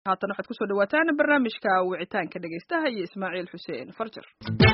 haatan waxaad kusoo dhawaataan barnaamijka wicitaanka dhegaystaha iyo ismaaciil xuseen farjar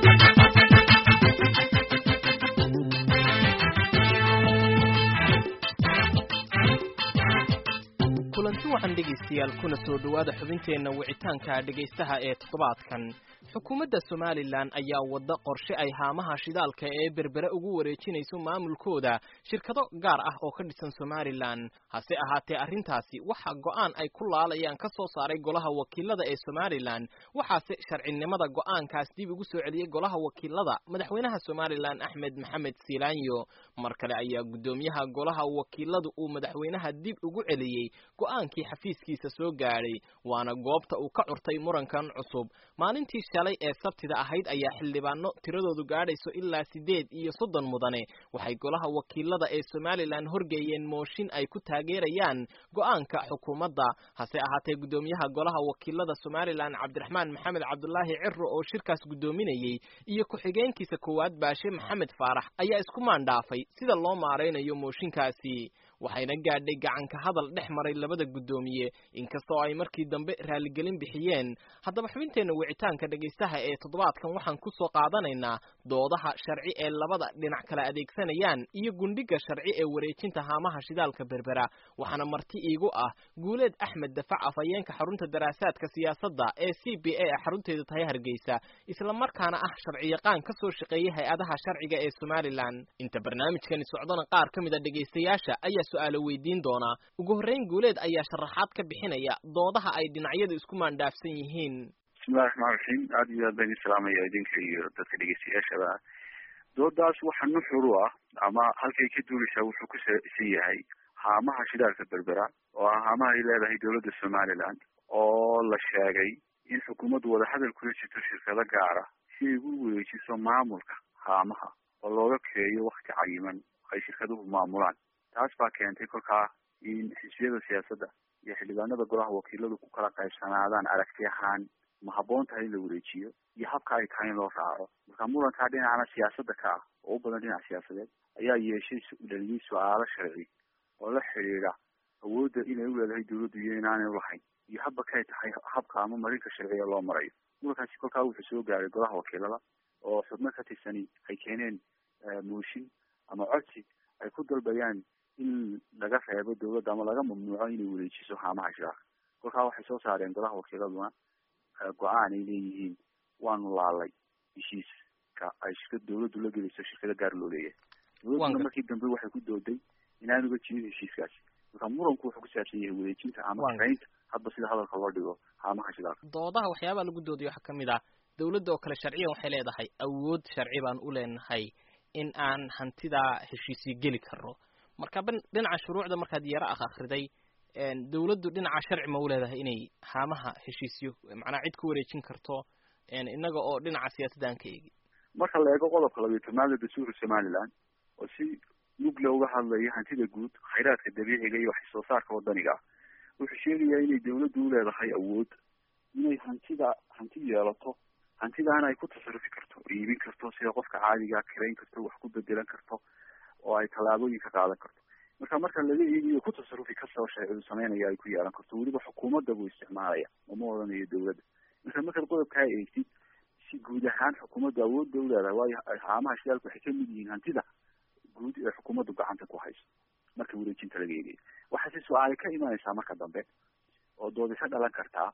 kulanti waxaan dhegaystayaal kuna soo dhowaada xubinteenna wicitaanka dhegaystaha ee toddobaadkan xukuumadda somalilan ayaa wadda qorshe ay haamaha shidaalka ee berbere ugu wareejinayso maamulkooda shirkado gaar ah oo ka dhisan somalilan hase ahaatee arrintaasi waxa go'aan ay ku laalayaan ka soo saaray golaha wakiilada ee somalilan waxaase sharcinimada go'aankaas dib ugu soo celiyey golaha wakiilada madaxweynaha somalilan axmed maxamed siilaanyo mar kale ayaa guddoomiyaha golaha wakiiladu uu madaxweynaha dib ugu celiyey go'aankii xafiiskiisa soo gaadhay waana goobta uu ka curtay murankan cusub maalintii shalay ee sabtida ahayd ayaa xildhibaano tiradoodu gaadhayso ilaa siddeed iyo soddon mudane waxay golaha wakiilada ee somalilan horgeeyeen mooshin ay ku taageerayaan go'aanka xukuumadda hase ahaatee guddoomiyaha golaha wakiilada somalilan cabdiraxmaan maxamed cabdulaahi ciro oo shirkaas guddoominayey iyo ku-xigeenkiisa koowaad baashe maxamed faarax ayaa isku maandhaafay sida loo maaraynayo mooshinkaasi waxayna gaadhay gacanka hadal dhex maray labada guddoomiye inkastoo ay markii dambe raaligelin bixiyeen haddaba xubinteenna wicitaanka dhegaystaha ee toddobaadkan waxaan ku soo qaadanaynaa doodaha sharci ee labada dhinac kala adeegsanayaan iyo gundhiga sharci ee wareejinta haamaha shidaalka berbera waxaana marti iigu ah guuleed axmed dafac afhayeenka xarunta daraasaadka siyaasadda ee c b a ee xarunteedu tahay hargeysa islamarkaana ah sharciyaqaan ka soo shaqeeyay hay-adaha sharciga ee somalilan inta barnaamijkani socdona qaar ka mid a dhegaystayaasha ayaa su-aalo weydiin doonaa ugu horreyn guuleed ayaa sharaxaad ka bixinaya doodaha ay dhinacyadu isku maandhaafsan yihiin bismillahi raxmaan raxiim aada iyo aad baan idin salaamaya idinka iyo dadka dhegeystayaashaba doodaas waxa nuxur u ah ama halkay ka duuleysaa wuxuu ku saabsan yahay haamaha shidaalka berbera oo ah haamaha ay leedahay dowladda somaliland oo la sheegay in xukuumaddu wadahadal kula jirto shirkado gaara si ay ugu wareejiso maamulka haamaha oo looga keeyo wakti cayiman ay shirkaduhu maamulaan taas baa keentay kolkaa in xisbiyada siyaasadda iyo xildhibaanada golaha wakiiladu ku kala qaybsanaadaan aragti ahaan ma habboon tahay in la wareejiyo iyo habka ay tahay in loo raaco marka murankaa dhinacana siyaasadda ka ah oo u badan dhinac siyaasadeed ayaa yeeshay dhaliyey su-aalo sharci oo la xidhiidha awoodda inay u leedahay dawladdu iyo inaanay ulahayn iyo habba kay tahay habka ama marinka sharciga loo marayo murankaasi kolkaa wuxuu soo gaaray golaha wakiilada oo xubno ka tirsani ay keeneen mooshin ama codsi ay ku dalbayaan in laga reebo dawladda ama laga mamnuuco inay wareejiso haamaha shidaalka kolkaa waxay soo saareen golaha wakiiladuna go-aan ay leeyihiin waanu laalay heshiiska ay shirka dawladdu la gelayso shirkada gaar loo leeyahay dawladduna markii dambe waxay ku dooday inaanuga jirin heshiiskaasi marka muranku wuxuu ku saabsan yahay wareejinta ama shaqaynta hadba sida hadalka loo dhigo haamaha shidaalka doodaha waxyaabaha lagu doodayo waxaa kamid ah dawladda oo kale sharciyan waxay leedahay awood sharci baan u leenahay in aan hantidaa heshiisyo geli karno marka dhinaca shuruucda markaad yaro ah akhriday dawladdu dhinaca sharci ma u leedahay inay haamaha heshiisyo macnaa cid ku wareejin karto inaga oo dhinaca siyaasadda aan ka eegin marka la eego qodobka labiyo tobnaada dastuurka somaliland oo si mugla uga hadlaya hantida guud khayraadka dabiiciga iyo wax soo saarka wadaniga ah wuxuu sheegayaa inay dawladdu u leedahay awood inay hantida hanti yeelato hantidaana ay ku tasarufi karto iibin karto sida qofka caadigaa kirayn karto wax ku bedelan karto oo ay tallaabooyin ka qaadan karto marka marka laga eegiyo ku tasarufi kastoo sharcidu sameynaya ay ku yeelan karto weliba xukuumadda buu isticmaalaya uma odhanayo dawladda marka markaad qodobkaa eegtid si guud ahaan xukuumadda awoodda u leedahay waayo haamaha shidaalka waxay kamid yihiin hantida guud ee xukuumaddu gacanta ku hayso marka wareejinta laga eegayo waxaase su-aali ka imanaysaa marka dambe oo doodi ka dhalan kartaa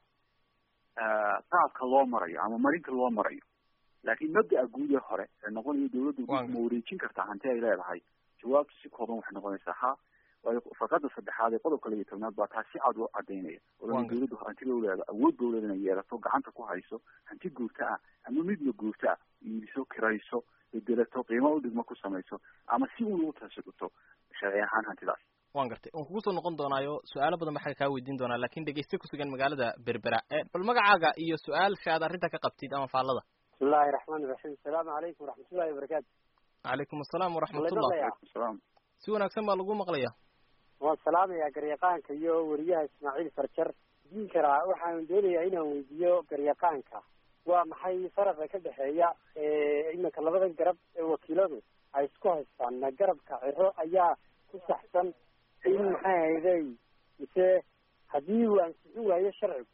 qaabka loo marayo ama marinka loo marayo laakiin mabda'a guud ee hore ee noqonayo dawladdu ma wareejin kartaa hanti ay leedahay jawaabtu si kooban waxay noqonaysaa ha waayo farqada saddexaad ee qodobka labiyo tobnaad baa taa si cad u cadaynaya oo dawladdu hantida uleeda awood ba uleeda inay yeelato gacanta ku hayso hanti guurta ah ama midna guurta ah iibiso kirayso bedelato qiimo udhigmo ku samayso ama si un ugu tasarufto sharci ahaan hantidaas wan gartay waan kugu soo noqon doonaayo su-aalo badan baa xagga kaa weydiin doonaa lakin dhegeyste kusugan magaalada berbera bal magacaaga iyo su-aasha aad arrinta ka qabtid ama faallada bismillahi raxmaani raxiim asalaamu calaykum waraxmatullahi wabarakaatu calaykum asalaam waraxmatullah salaam si wanaagsan baa lagu maqlaya waan salaamayaa garyaqaanka iyo weriyaha ismaaciil farjar diin karaa waxaan doonayaa inaan weydiiyo garyaqaanka waa maxay faraqa ka dhexeeya iminka labada garab ee wakiiladu ay isku haystaan ma garabka ciro ayaa ku saxsan in maxay hayday mise haddii uu ansixin waayo sharcigu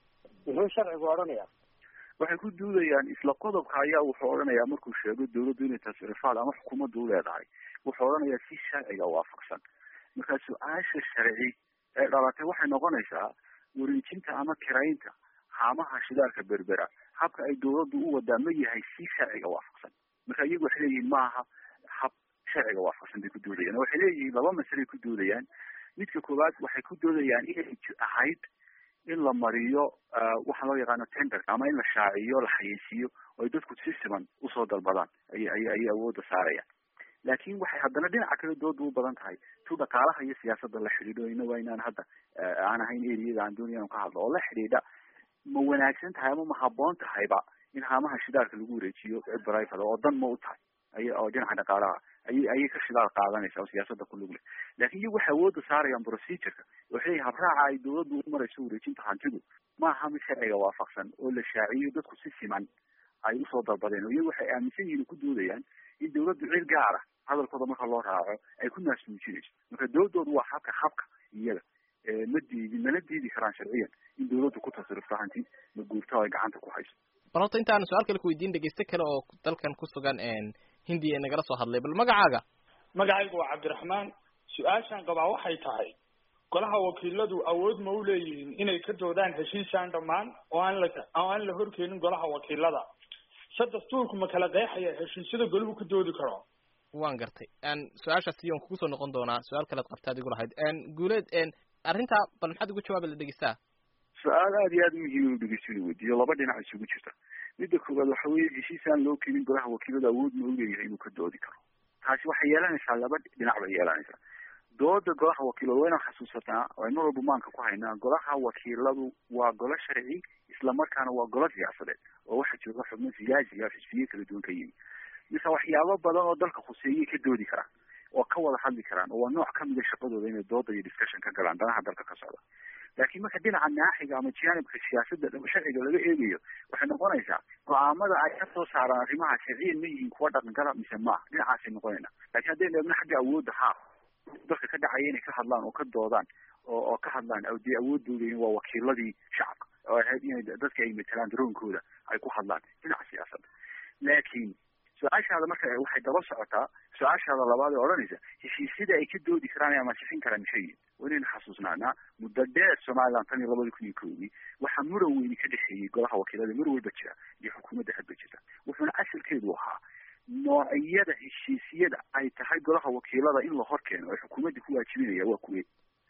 muxuu sharcigu odhanaya waxay ku duudayaan isla qodobka ayaa wuxuu odhanayaa markuu sheego dawladdu inay tasrifaad ama xukuumaddu u leedahay wuxuu odhanayaa si sharciga waafaqsan markaa su-aasha sharci ee dhalatay waxay noqonaysaa wareejinta ama kiraynta haamaha shidaalka berbera habka ay dawladdu u wadaa ma yahay si sharciga waafaqsan marka iyagu waxay leeyihiin maaha hab sharciga waafaqsan bay ku doodayaan waxay leeyihiin laba masalay ku doodayaan midka koowaad waxay ku doodayaan inay ahayd in la mariyo waxa loo yaqaano tender ama in la shaaciyo la xayeysiiyo oo ay dadku si siman usoo dalbadaan ay ay ayay awoodda saarayaan laakiin waxay haddana dhinaca kale dooda u badan tahay tu dhaqaalaha iyo siyaasadda la xidhiidho ina waa inaan hadda aan ahayn eriyada aan doonaya ka hadlo oo la xidhiidha ma wanaagsan tahay ama ma haboon tahayba in haamaha shidaalka lagu wareejiyo cid barayfada oo dan ma u tahay ay oo dhinaca dhaqaalaha ayay ayay ka shidaal qaadanaysa oo siyaasadda ku lug leh laakiin iyagu waxay awoodda saarayaan procedureka waxay leeyihin habraaca ay dawladdu u marayso wareejinta hantidu maaha mid sharciga waafaqsan oo la shaaciyo dadku si siman ay usoo dalbadeen oo iyagu waxay aaminsan yihiin ku doodayaan in dawladdu cid gaara hadalkooda marka loo raaco ay ku naasmuujinayso marka dawladoodu waa habka habka iyaga ma diidi mana diidi karaan sharciyan in dawladdu ku tasrifto hanti ma guurto ay gacanta ku hayso bal horta intaanu su-aal kale kuweydiin dhegeyste kale oo dalkan ku sugan hindiya ee nagala soo hadlay bal magacaaga magacaygu waa cabdiraxmaan su-aashaan qabaa waxay tahay golaha wakiiladu awood ma u leeyihiin inay ka doodaan heshiisaan dhammaan oo aan la oo aan la horkeenin golaha wakiilada se dastuurku ma kala qeexaya heshiisyada golahu ka doodi karo waan gartay su-aashaas iyon kugu soo noqon doonaa su-aal kalead qabta adigu lahayd guuleed arrintaa bal maxaad ugu jawaabi la dhegeystaa su-aal aada iyo aada u muhiim inu dhegeysto inu weydiiyo laba dhinac isugu jirta midda koowaad waxa weeye heshiis aan loo keenin golaha wakiilada awood ma u leeyahay inuu ka doodi karo taasi waxay yeelanaysaa laba dhinac bay yeelanaysaa dooda golaha wakiilada waa inaan xasuusataa oo ay mar walba maanka ku haynaa golaha wakiiladu waa golo sharci islamarkaana waa golo siyaasadeed oo waxa jooga xubno siyaasi ah xisbiye kala duwan ka yimi mise waxyaabo badan oo dalka khuseeyay ka doodi karaan oo ka wada hadli karaan oo waa nooc kamida shaqadooda inay dooda iyo discussion ka galaan danaha dalka ka socda laakiin marka dhinaca naaxiga ama janibka siyaasadda sharciga laga eegayo waxay noqonaysaa go-aamada ay ka soo saaraan arrimaha sharciyan ma yihiin kuwa dhaqangala mise maaha dhinacaasay noqonayna lakiin haddaynu eegno xagga awoodda haa dalka ka dhacaya inay ka hadlaan oo ka doodaan oo oo ka hadlaan dee awoodooda waa wakiiladii shacabka oo ahayd inay dadka ay matalaan daroonkooda ay ku hadlaan dhinaca siyaasadda laakiin su-aashaada marka waxay daba socotaa su-aashaada labaad ee odhanaysa heshiisyada ay ka doodi karaan ee amasixin karaan maxay yihin waa inaynu xasuusnaanaa muddo dheer somaliland tan iyo labadii kun iyo koodii waxaa muran weyni ka dhexeeyey golaha wakiilada mar walba jira iyo xukuumadda hadba jirta wuxuuna asalkeedu ahaa noocyada heshiisyada ay tahay golaha wakiilada in la hor keeno ay xukuumadda ku waajibinaya waa kuwe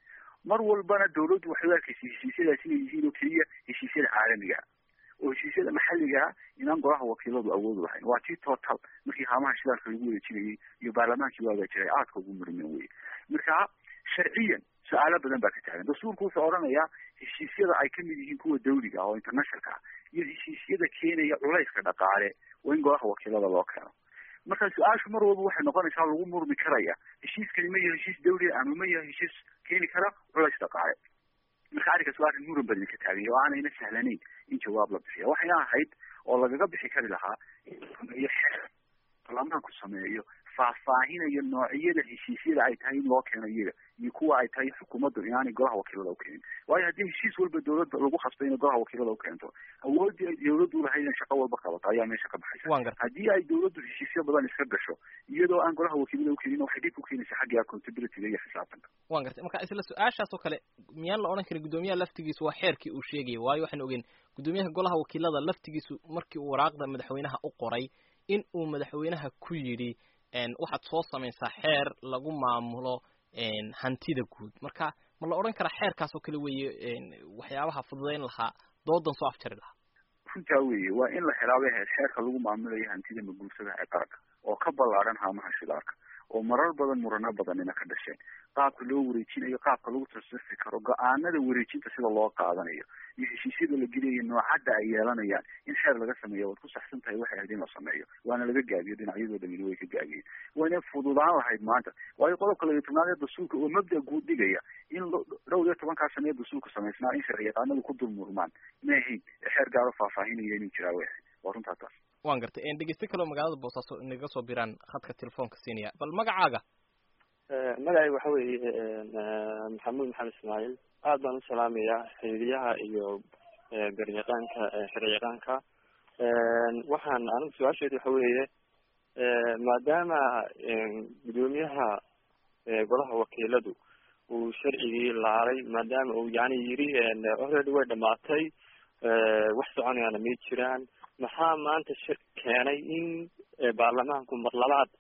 mar walbana dawladdu waxay u arkaysay heshiisyadaas inay yihiin oo keliya heshiisyada caalamiga oo heshiisyada maxalligaa inaan golaha wakiiladu awoodu lahayn waa tii total markii haamaha shidaalka lagu wareejinayay iyo baarlamaankii waagaa jiray aadka ugu murmeen wey marka sharciyan su-aalo badan baa ka taagan dastuurku wuxuu odhanayaa heshiisyada ay kamid yihiin kuwa dawliga oo internationalka ah iyo heshiisyada keenaya culayska dhaqaale waa in golaha wakiilada loo keeno marka su-aashu mar walba waxay noqonaysaa lagu murmi karaya heshiiskani ma yahay heshiis dawliga ama ma yahay heshiis keeni kara culays dhaqaale marka arrinkaas waa arrin muran badan ka taaganya oo aanayna sahlanayn in jawaab la bixiya waxayna ahayd oo lagaga bixi kari lahaa in sameeyo xeer baarlamaanku sameeyo faahfaahinayo noocyada heshiisyada ay tahay in loo keeno iyaga iyo kuwa ay tahay xukuumaddu inaanay golaha wakiilada ukeenin waayo haddii heshiis walba dawladda lagu khasbay inay golaha wakiilada ukeento awoodii ay dawladdu lahayd in shaqo walba qabato ayaa meesha ka baxaysa haddii ay dawladdu heshiisyo badan iska gasho iyadoo aan golaha wakiilada ukeenin waxay dhib ku keenaysaa xagga accountabilityga iyo xisaabtanka wan gartay marka isla su-aashaas oo kale miyaan la odhan karin guddoomiyaha laftigiisu waa xeerkii uu sheegaya waayo waxaan ogeyn guddoomiyaha golaha wakiilada laftigiisu markii uu waraaqda madaxweynaha u qoray in uu madaxweynaha ku yidhi waxaad soo samaysaa xeer lagu maamulo hantida guud marka ma la odhan karaa xeerkaas oo kale weeye waxyaabaha fududayn lahaa doodan soo afjari lahaa runtaa weeye waa in la xilaabay ahayd xeerka lagu maamulayo hantida maguursada ee qaranka oo ka ballaadhan haamaha shidaalka oo marar badan murano badanina ka dhasheen qaabka loo wareejinayo qaabka lagu tasrifi karo go-aanada wareejinta sida loo qaadanayo iyo heshiisyada la gelayo noocadda ay yeelanayaan in xeer laga sameeyo waad ku saxsan tahay waxay ahayd in la sameeyo waana laga gaabiyo dhinacyadoo dhamina way ka gaabiyeen wayna fududaan lahayd maanta waayo qodobka labiyo tobnaad ee dastuurka oo mabda guud dhigaya in dhowr iyo tobankaa sane ee dastuurka samaysnaa in sharci yaqaanadu ku dul murmaan ma ahayn xeer gaaro faahfaahinaya inuu jiraa way ahayd waa runtaa taas wan gartay dhegeyste kaleo magaalada boosaaso naga soo biraan khadka telefoonka siinaya bal magacaaga magacayga waxa weeye maxamuud maxamed ismaaciil aad baan u salaamayaa xiriiryaha iyo garyaqaanka sharciyaqaanka waxaan anigu su-aasheedu waxa weeye maadaama gudoomiyaha golaha wakiiladu uu sharcigii laalay maadaama uu yani yiri already way dhamaatay wax soconayaana may jiraan maxaa maanta shir keenay in baarlamaanku mar labaad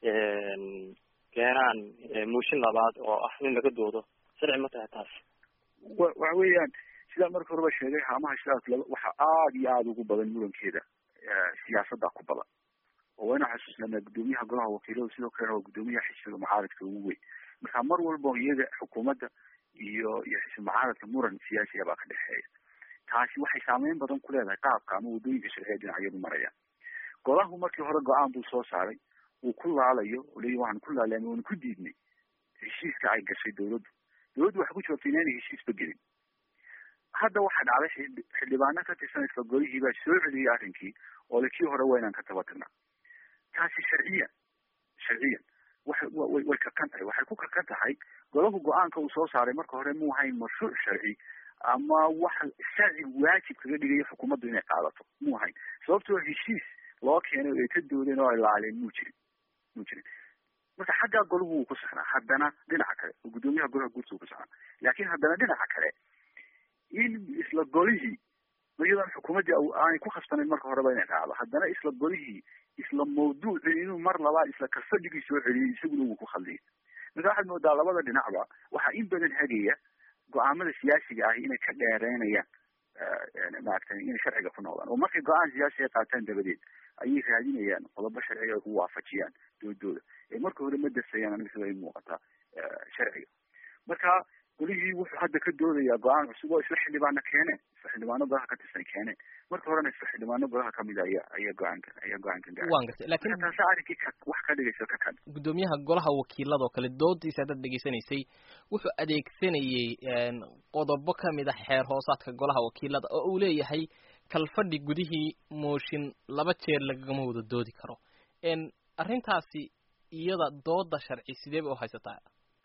keenaan mooshin labaad oo ah in laga doodo sharci ma tahay taas wa waxa weeyaan sidaan marka horeba sheegay haamaha shidaalka laba waxa aada iyo aada ugu badan murankeeda siyaasadda ku badan oo wayna xasuusnanaa gudoomiyaha golaha wakiiladu sidoo kalena waa gudoomiyaha xisbiga mucaaradka ugu weyn marka mar walba iyaga xukuumadda iyo iyo xisbi mucaaradka muran siyaasiya baa ka dhexeeya taasi waxay saameyn badan ku leedahay qaabka ama waddooyinka sharciya dhinacyadu marayaan golahu markii hore go-aan buu soo saaray uu ku laalayo leyi waxaan ku laalay ama waanu ku diidnay heshiiska ay gashay dawladdu dawladdu waxay ku jawaabtay inaanay heshiisba gelin hadda waxaa dhacday xildhibaano ka tirsan isla golihii baa soo celiyay arrinkii oo le kii hore waa inaan ka taba tagnaa taasi sharciyan sharciyan waxay way way kakan tahay waxay ku kakan tahay golahu go-aanka uu soo saaray marka hore muu hayn mashruuc sharci ama wax sharci waajib kaga dhigayo xukuumaddu inay qaadato muu hayn sababtoo heshiis loo keenay oo ay ka doodeen oo ay laaleen muu jirin muu jirin marka xaggaa golahu wuu ku saxnaa haddana dhinaca kale oo guddoomiyaha golaha guurta uu ku saxnaa laakiin haddana dhinaca kale in isla golihii iyadoon xukuumaddii aanay ku khasbanayn marka horeba inay dhacdo haddana isla golihii isla mawduuci inuu mar labaad isla kalfadhigii soo celiyay isaguna wuu ku khaldiyay marka waxaad moodaa labada dhinacba waxaa in badan hagaya go-aamada siyaasiga ahi inay ka dheereynayaan maaragtay inay sharciga ku noqdaan oo markay go-aan siyaasi ay qaataan dabadeed ayay raadinayaan qodobo sharciga ay ku waafajiyaan doodooda ee marka hore ma dasayaan aniga sida ay muuqataa sharciga marka golihii wuxuu hadda ka doodayaa go-aan cusub oo isla xildhibaano keeneen isla xildhibaano golaha ka tirsan keeneen marka horena isla xildhibaano golaha kamid ayaa ayaa go-aanka ayaa go-aanka gaaray waan gartay laakiin taasa arrinkii ka wax ka dhigaysa ka kan gudoomiyaha golaha wakiilada oo kale doodiisa haddaad dhegaysanaysay wuxuu adeegsanayey qodobo kamid a xeer hoosaadka golaha wakiilada oo uu leeyahay kalfadhi gudihii mooshin laba jeer lagagama wada doodi karo arrintaasi iyada dooda sharci sidee bay u haysataa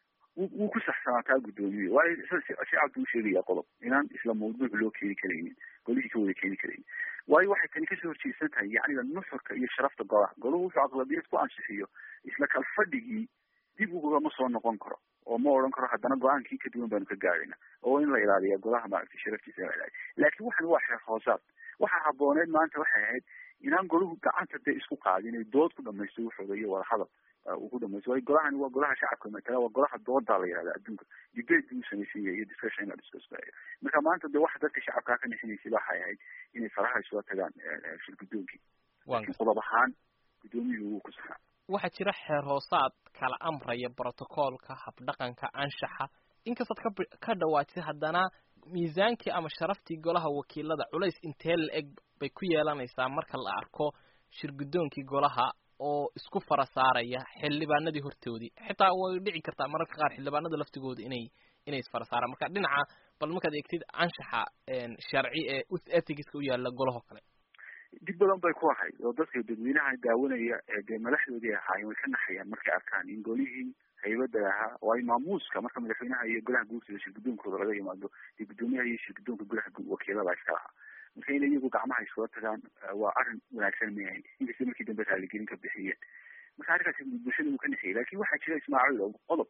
wuu ku saxsanaataa guddoomiye waayo shacabka u sheegaya qodob inaan isla mawduuc loo keeni karaynin golihii ka wada keeni karaynin waayo waxay tani kasoo horjeedsan tahay yacniga nuxurka iyo sharafta golaha golahu wuxuu aqlabiyad ku ansixiyo isla kalfadhigii dib ugama soo noqon karo oo ma odhan karo haddana go-aankii ka duwan baanu ka gaarayna oo in la ilaaliya golaha maaragtay sharaftiisa la ilaaliya laakiin waxan waa xeer hoosaad waxaa habooneed maanta waxay ahayd inaan golahu gacanta dee isku qaadin ay dood ku dhamaysto wuxooda iyo wadahadal uu ku dhamaysto waayo golahani waa golaha shacabka matala waa golaha doodaa la yihahda adduunka debate buu samaysan yahay iyo discussion la discuss marka maanta de waxa dadka shacabkaa ka nixinaysay waxay ahayd inay faraha isula tagaan shir guddoonkii laakiin qodob ahaan guddoomiyuhu wuu ku saxaa waxaa jira xeer hoosaad kala amraya brotocoolka habdhaqanka anshaxa inkastaad ka ka dhawaajisay haddana miisaankii ama sharaftii golaha wakiilada culays intee la eg bay ku yeelanaysaa marka la arko shir guddoonkii golaha oo isku fara saaraya xildhibaanadii hortoodii xitaa way dhici kartaa mararka qaar xildhibaanada laftigooda inay inay isfara saaraan marka dhinaca bal markaad eegtid anshaxa sharci ee ethicska u yaala golahoo kale dib badan bay ku ahayd oo dadka dadweynaha daawanaya ee dee madaxdoodii ahaayeen way ka naxayaan markay arkaan in golihii haybada ahaa waayo maamuuska marka madaxweynaha iyo golaha guurtida shir guddoonkooda laga yimaado dee guddoomiyaha iyo shir guddoonka golaha wakiilada iska lahaa marka inay iyagu gacmaha iskula tagaan waa arrin wanaagsan mayahay inkasta markii dambe raaligelin ka bixiyeen marka arrinkaasi bulshada uu ka naxiyay laakin waxaa jira ismaaciil oo qodob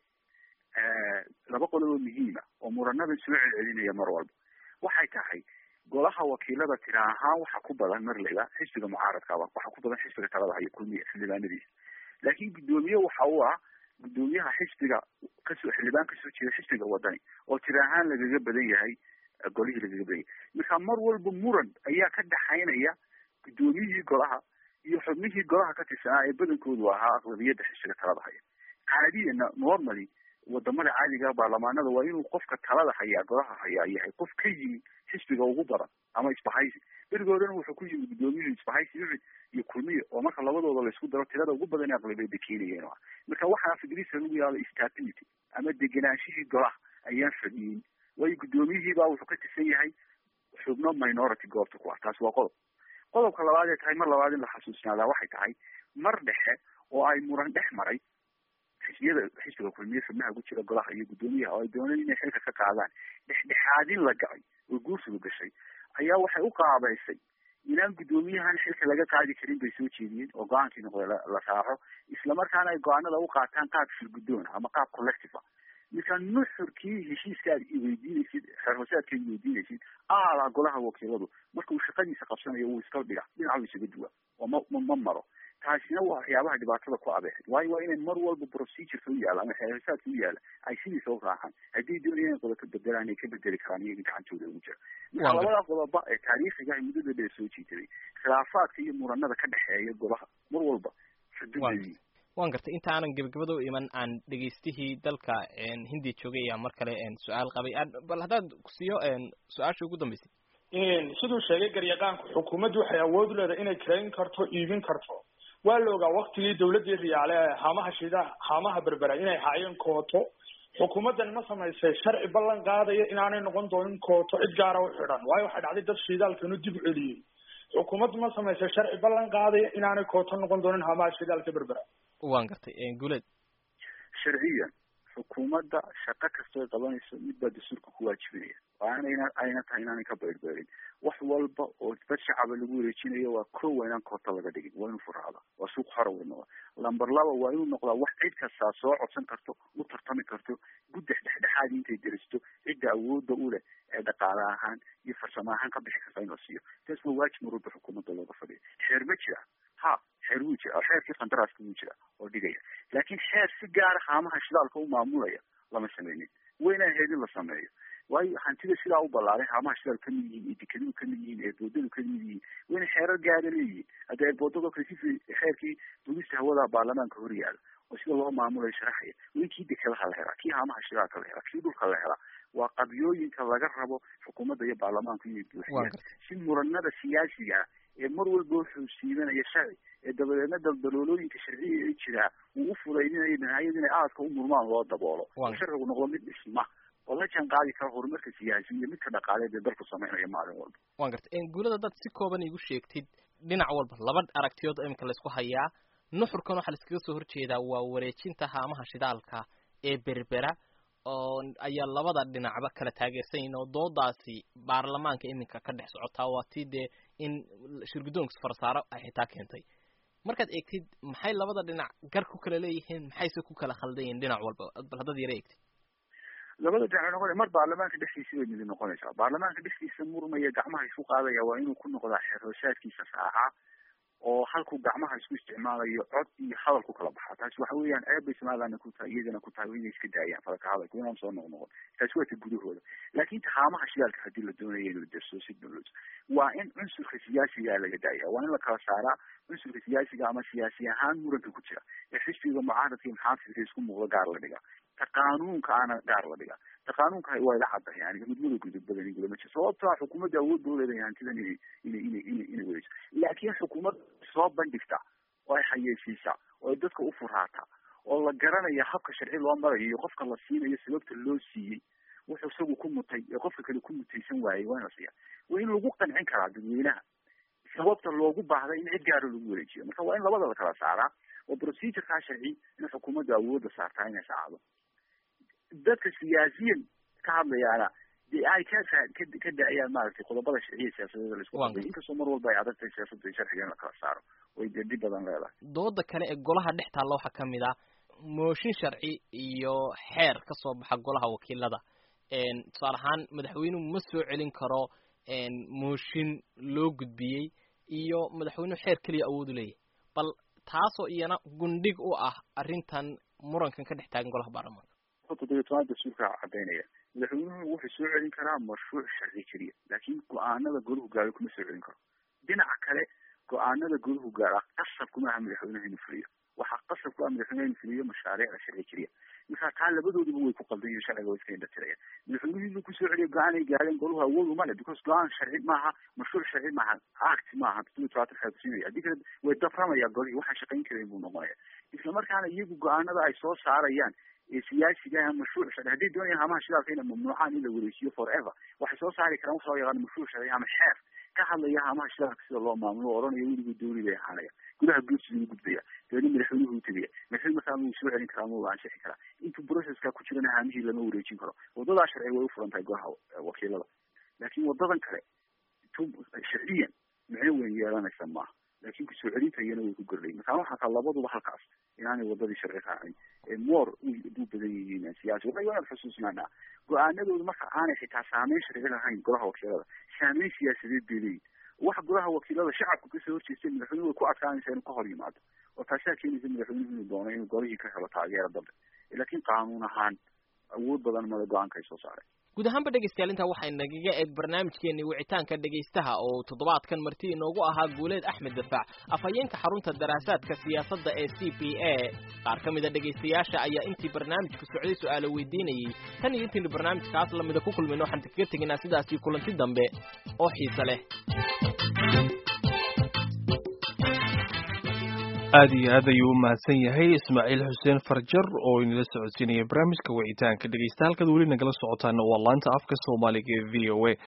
laba qodob oo muhiima oo muranada soo celcelinaya mar walba waxay tahay golaha wakiilada tira ahaan waxa ku badan marleyba xisbiga mucaaradkaaba waxa ku badan xisbiga talada hayo kulmiya xildhibaanadiisa laakiin guddoomiye waxa uu ah guddoomiyaha xisbiga kasoo xildhibaan kasoo jeeda xisbiga wadani oo tira ahaan lagaga badan yahay golihii lagaga badan yahay marka mar walba muran ayaa ka dhaxaynaya guddoomiyihii golaha iyo xubnihii golaha ka tirsanaa ee badankoodu ahaa aqlabiyadda xisbiga talada haya caadiyana normally wadamada caadiga baarlamaanada waa inuu qofka talada hayaa golaha hayaa yahay qof ka yimi xisbiga ugu badan ama isbahaysi berigoodana wuxuu ku yimi guddoomiyuhu isbahaysi yucid iyo kulmiye oo marka labadooda laisku daro tirada ugu badan ee aqlabiyadda keenayeen marka waxaa fidrisa lagu yaala stability ama deganaanshihii golaha ayaan fadhiyin waayo guddoomiyihii baa wuxuu ka tirsan yahay xubno minority goobta ku ah taasi waa qodob qodobka labaad ee tahay mar labaad in la xasuusnaadaa waxay tahay mar dhexe oo ay muran dhex maray xisbiyada xisbiga kulmiye xubnaha ku jira golaha iyo guddoomiyaha oo ay dooneen inay xilka ka qaadaan dhexdhexaadin la gacay oo guursigu gashay ayaa waxay u qaabaysay inaan guddoomiyahan xilka laga qaadi karin bay soo jeediyeen oo go-aankii noqday la raaco islamarkaana ay go-aanada u qaataan qaab shirguddoon ama qaab collective ah marka nuxurkii heshiiska aad iweydiinaysid xeerhoosaadka iweydiinaysid aalaa golaha wakiiladu marka uu shaqadiisa qabsanayo wuu iska dhiga dhinacu isaga duwa oo ma ma maro taasina waa waxyaabaha dhibaatada ku abeexay waayo waa inay mar walba procedureka u yaala ama xeerhoosaadka u yaala ay sidiisa u raacaan haddii doonayaan qodob bedelaan ay ka bedeli karaan iyaga gacantooda ugu jira marka labada qodoba ee taariikhiga muddada dheer soo jiitay khilaafaadka iyo muranada ka dhexeeya golaha mar walba xuduudadii waan gartay inta aanan gebagabada u iman aan dhegaystihii dalka hindiya joogay ayaa mar kale su-aal qabay bal haddaad siiyo su-aasha ugu dambeysay siduu sheegay garyaqaanku xukuumaddu waxay awood u leedahay inay karayn karto iibin karto waa la ogaa waktigii dawladdii riyaale ee haamaha shida haamaha berbera inay haayeen kooto xukuumaddan ma samaysay sharci ballan qaadaya inaanay noqon doonin kooto cid gaara u xidhan waayo waxay dhacday dad shidaalkanu dib u celiyey xukuumaddu ma samaysay sharci ballan qaadaya inaanay kooto noqon doonin haamaha shidaalka berbera waan gartay guleed sharciyan xukuumadda shaqo kastoo qabanayso mid baa dastuurka ku waajibinaya waanayna ayna tahay inaanay ka beyrbeerin wax walba oo dad shacaba lagu wareejinayo waa ko waa inaan koota laga dhigin waa inuu furaada waa suuq xora wa noqda lamber laba waa inuu noqdaa wax cid kastaa soo codsan karto u tartami karto guddex dhexdhexaadi intay deristo cidda awooda u leh ee dhaqaale ahaan iyo farsamo ahaan ka bixi karta in la siiyo taas waa waajib mar walba xukuumadda looga fadhiya xeer ma jira ha xeer wuu jira xeerkii qandaraaska wuu jira oo dhigaya laakiin xeer si gaara haamaha shidaalka u maamulaya lama sameynin wayna ahayd in la sameeyo waayo hantida sidaa u ballaaray haamaha shidaal kamid yihiin iyo dekeduhu kamid yihiin eeboodadu kamid yihiin wayna xeerar gaara leeyihiin hadda eeboodado kale si xeerkii dugista hawada baarlamaanka hor yaala oo sida loo maamulayo sharaxaya way kii dekadaha la helaa kii haamaha shidaalka la helaa kii dhulka la helaa waa qabyooyinka laga rabo xukuumadda iyo baarlamaanku inay buuxiyaan si muranada siyaasiga ah ee mar walba wuxuu siibanaya sharci ee dabadeedna daldaloolooyinka sharciga ee jiraa uu u fudaydinayo nihayad inay aadka u murmaan loo daboolo oo sharcigu noqdo mid dhisma oo la jaan qaadi kara horumarka siyaasi iyo midka dhaqaaleed ee dalku sameynaya maalin walba waan gartay guulada dad si kooban igu sheegtid dhinac walba laba aragtiyood imika laysku hayaa nuxurkan waxaa laiskaga soo horjeedaa waa wareejinta haamaha shidaalka ee berbera oo ayaa labada dhinacba kala taageersan yihin oo doodaasi baarlamaanka iminka ka dhex socotaa waa tii dee in shirguddoonka farsaaro ay xitaa keentay markaad eegtid maxay labada dhinac gar ku kala leeyihiin maxayse ku kala khaldan yihin dhinac walba bal haddaad yara eegtid labada dhinac noqonaya mar baarlamaanka dhexdiisa bay midi noqonaysaa baarlamaanka dhexdiisa murmaya gacmaha isu qaadaya waa inuu ku noqdaa xeerhoosaadkiisa raaca oo halkuu gacmaha isku isticmaalayo cod iyo hadal ku kala baxaa taasi waxa weeyaan ceeb bay somalilandna ku tahay iyagana ku tahay inay iska daayaan falaka hadalku inaan soo noqnoqon taasi waa ta gudahooda laakin tahaamaha shidaalka haddii la doonayo in la derso si dowlad waa in cunsurka siyaasigaa laga daaya waa in la kala saaraa cunsurka siyaasiga ama siyaasi ahaan muranka ku jira ee xisbiga mucaaradka iyo maxaafidka isku muuqda gaar la dhiga ta qaanuunka ana gaar la dhiga ta qaanuunka waa ila cadda yani mudmada gudub badan in gulama jiro sababtaa xukuumadda awood ba uleedahay hantidan inay inay inay inay inay weyso laakiin xukuumad soo bandhigta oo ay xayeysiisa oo ay dadka u furaata oo la garanaya habka sharci loo marayo iyo qofka la siinayo sababta loo siiyey wuxuu isagu ku mutay ee qofka kale ku mutaysan waayey waa in la siiya waa in lagu qancin karaa dadweynaha sababta loogu baahday in cid gaara lagu wareejiyo marka waa in labada la kala saaraa oo procedurekaa sharci in xukuumadda awoodda saartaa inay saacdo dadka siyaasiyan ka hadlayaana dee ay ka ka da-ayaan maaragtay qodobada sharciya siyaasadeeda la isku qabay inkastoo mar walba ay adag tahay siyaasadda iyo sharciga in la kala saaro way dee dhib badan leedahay dooda kale ee golaha dhex taalla waxaa ka mid ah mooshin sharci iyo xeer ka soo baxa golaha wakiilada tusaale ahaan madaxweynuhu ma soo celin karo mooshin loo gudbiyey iyo madaxweynuhu xeer keliya awood u leeyahay bal taasoo iyana gundhig u ah arrintan murankan ka dhex taagan golaha baarlamaanka toddobiyo toban dastuurka cadeynaya madaxweynuhu wuxuu soo celin karaa mashruuc sharci keliya laakiin go-aanada golahu gaaro kuma soo celin karo dhinaca kale go-aanada golahu gaara qasab kuma aha madaxweynuhu inuu fuliyo waxaa qasab ku ah madaxweynuhu inuu fuliyo mashaariicda sharci keliya markaa taa labadooduba way ku qaldan yihin sharciga way iska indhatiraya madaxweynuhu inuu kusoo celiyo go-aan ay gaareen golahu awood uma le because go-aan sharci maaha mashruuc sharci maaha act maaha toddobiyo tobantan xeer kusiinaya haddii kale way daframaya golihii waxaan shaqayn karayn buu noqonaya islamarkaana iyagu go-aanada ay soo saarayaan ee siyaasiga mashruuc sharci hadday doonayaan hamaha shidaalka ina mamnuucaan in la wareejiyo forever waxay soo saari karaan waxa loo yaqaan mashruuc sharci ama xeer ka hadlaya hamaha shidaalka sida loo maamulo o odhanaya weligu dooni bay ahaanaya gudaha guursiga u gudbaya dabeedna madaxweynuhu u tegaya madaxweyne markaa wuu soo celin karaa ma uu ansixi karaa intuu processka ku jirana haamihii lama wareejin karo wadadaa sharci way u furan tahay golaha wakiilada laakiin wadadan kale sharciyan micno weyn yeelanaysa maaha laakin kusoo celinta iyana way ku gordhay marka waxaa kaa labaduba halkaas inaanay wadadii sharci raacin ee moor u badan yihiin siyaasi waa inaad xusuusnaanaa go-aanadooda marka aanay xitaa saameyn sharci lahayn golaha wakiilada saameyn siyaasadeed bay leeyihin waxa golaha wakiilada shacabka kasoo horjeestay madaxweynuhu way ku adkaanaysa inuu ka hor yimaado oo taasaa keenaysa madaxweynuhu inuu doono inuu golihii ka helo taageero dambe laakiin qaanuun ahaan awood badan mada go-aanka ay soo saareen guud ahaanba dhegeystayaal intaa waxay nagaga eeg barnaamijkeenii wicitaanka dhegaystaha oo toddobaadkan marti inoogu ahaa guuleed axmed dafaac afhayeenka xarunta daraasaadka siyaasadda ee c p a qaar ka mida dhegaystayaasha ayaa intii barnaamijku socday su-aalo weydiinayey tan iyo intaynu barnaamijkaas lamida ku kulmayno waxaan kaga tegaynaa sidaasii kulanti dambe oo xiise leh aad iyo aad ayuu u mahadsan yahay ismaaciil xuseen farjar oo inala socodsiinaya barnaamijka wicitaanka dhegeysta halkaad weli nagala socotaana waa laanta afka soomaaliga ee v o a